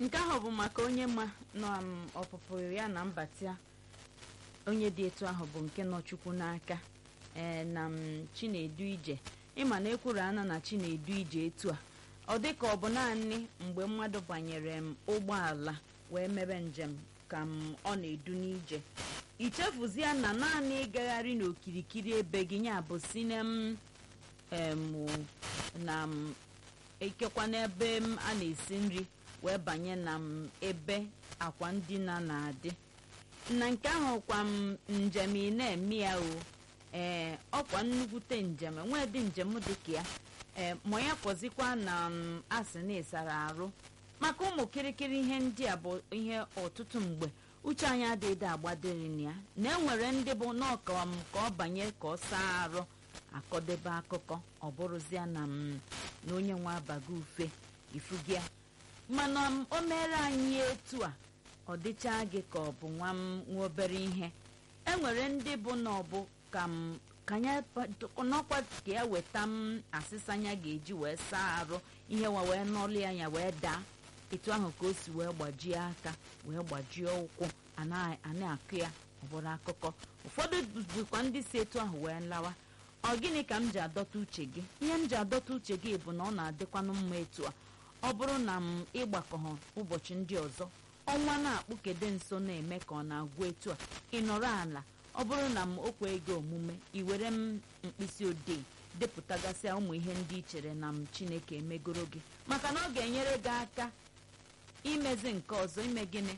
nke ahụ bụ maka onye ma nọ m ọpụpụ ya na mbata onye dị etu ahụ bụ nke nọ chukwu n'aka ee na m chinedu ije ịma na ekwuru ana na chinedu ije etu a ọ dị ka ọ bụ naanị mgbe mmadụ banyere m ụgbọala wee mebe njem ka m ọ na-edu n'ije ichefuzie na naanị ịgagharị n'okirikiri ebe gị ya bụ si na m em na m ekekwa n'ebe m a na-esi nri wee banye na m ebe akwa ndina na-adị na nke ahụ kwa m njem ị na-eme ya o ee ọkwa nnukwute njem enwedị njem dị ka ya ee ma ya fọzikwa na m asị na ịsara arụ maka ụmụ kirikiri ihe ndị a bụ ihe ọtụtụ mgbe uche anyị adịghị agbadiri na ya na enwere ndị bụ n'ọka m ka ọ banye ka ọ saa arụ akọdebe akụkọ ọ bụrụzia na m na onye nwe abago ufe ifugia mana m o mere anyị etu a ọ dịcha gị ka ọ bụ nwa m nwa obere ihe enwere ndị bụ na ọ bụ ka m ka ya n'ọkwa ka ya weta m asịsa anya ga-eji wee saa arụ ihe wa wee nọlị anya wee daa etu ahụ ka o si wee gbajie aka wee gbajie ụkwụ a na-akụ ya ọ bụrụ akụkọ ụfọdụ bụkwa ndị si etu ahụ wee lawa ọ gịnị ka m ji adọta uche gị ihe m ji adọta uche gị bụ na ọ na-adịkwanụ mma etu a ọ bụrụ na m ịgbakọ ụbọchị ndị ọzọ ọnwa na-akpụkede nso na-eme ka ọ na-agwụ etu a ị nọrọ ala ọ bụrụ na m okwe ego omume ị were m mkpịsị odee depụtagasịa ụmụ ihe ndị i chere na m chineke emegoro gị maka na ọ ga-enyere gị aka imezi nke ọzọ ime gịnị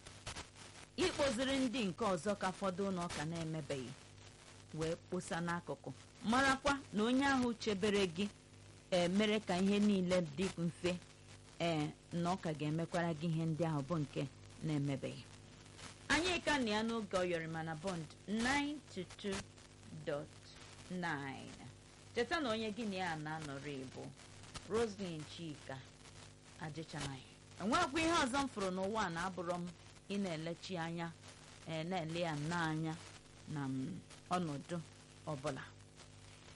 ịkpoziri ndị nke ọzọ ka fọdụ na ọka na-emebeghị wee kposa n'akụkụ marakwa na onye ahụ chebere gị ee mere ka ihe niile dị mfe ee na ọ ka ga-emekwara gị ihe ndị ahụ bụ nke na-emebeghị anyị ka na ya n'oge ọyọrịma na bond 922.9 cheta na onye gị na ya na-anọrị bụ roslyn chika ajịchanaghị enwekwa ihe ọzọ m fụrụ n'ụwa a na-abụrọ m ị na-elechi anya ee na-ele ya nnọọ anya na ọnọdụ ọbụla